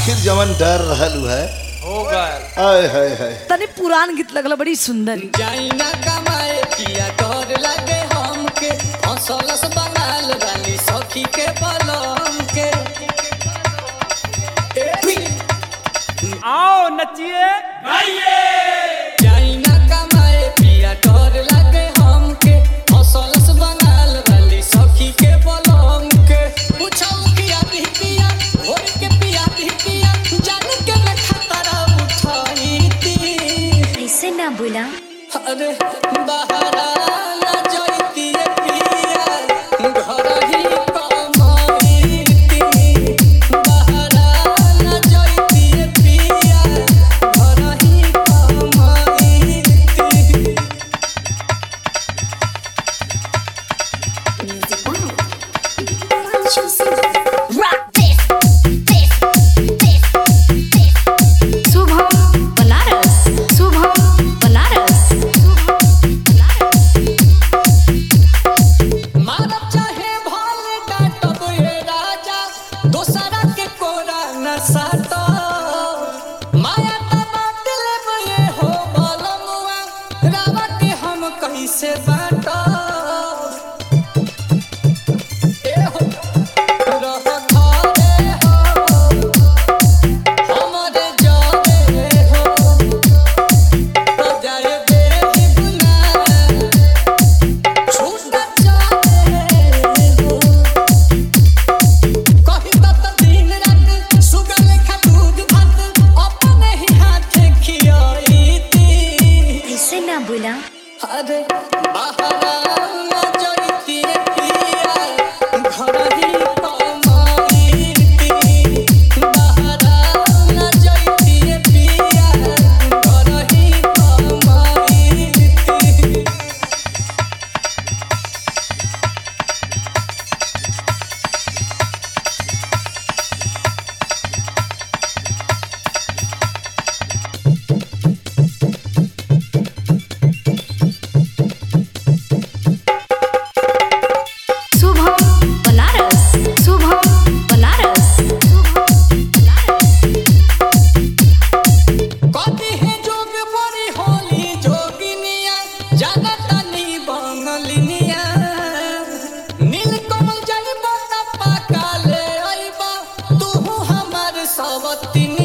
आखिर जवन डर रहल है हो गए आय हाय हाय तनी पुरान गीत लगल बड़ी सुंदर जाइना कमाए किया डर लगे हमके हंसलस बनाल वाली सखी के बलम के आओ नचिए जाइना कमाए पिया डर लगे हमके हंसलस बनाल वाली सखी के बलम के पूछो किया भी पिया भोर के पिया भी पिया जान के मैं खतरा उठाई थी ऐसे ना बोला अरे बहरा न जाइती रे पिया घर ही कमाईती बहरा न जाइती रे पिया घर ही कमाईती शुभम बनारस शुभम बनारस शुभम बनारस मारब चाहे भाल डाटब ये राजा दोसरा के कोरा न साटो माया तना दिलब ये हो बलमुआ रावा के हम कैसे बाटो ए हो रह घरे हो हमरे जावे हो जाए बेही बुना छूट जाए हो कही तत दिन रात सुगर लेखा दूध भात अपने ही हाथ खियाईती ऐसे ना बोला अरे बहरा न जाइती रे पिया घर ही कमाईती बहरा न जाइती रे पिया घर ही कमाईती शुभम बनारस शुभम बनारस शुभम बनारस कथी है जोग बड़ी होली जोगिनिया जगतनी बंगलिनिया नीलकमल जलबा पाका ले अइबा तू हमार सवतिनिया